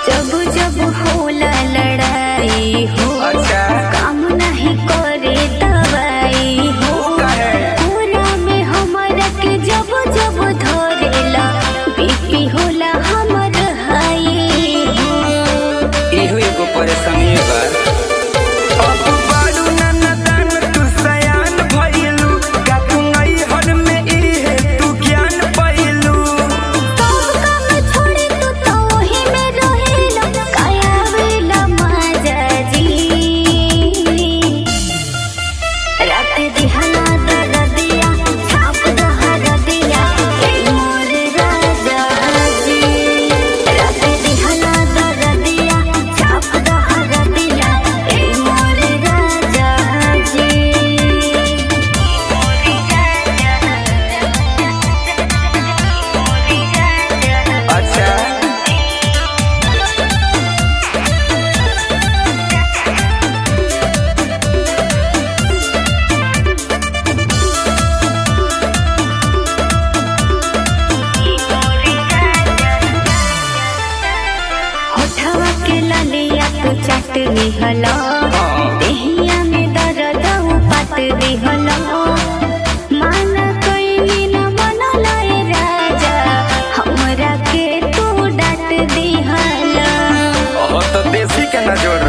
जब जब होला लड़ाई हो अच्छा काम नहीं करे दवाई हो काहे? कोना में हमरा के जब जब धरेला बीपी होला हमर हाई हो इहो एगो परेशानी बा अब बारू ननदान तू सयान भइलू का तू नैहर में इहे तू ज्ञान पाइलू सब काम छोड़ी तू तो वही में रहेला काया वेला माजा जी रात दिहला दरदिया छाप दहर दिया ए मोर राजा जी रात दिहला दरदिया छाप दहर दिया ए मोर राजा जी अच्छा होठवा के ललिया तू चट दिहला देहिया में दर्द पात दिहला मान कोई न मन लाए राजा हमरा के तू डांट दिहला ओहो तो देसी के न जोड़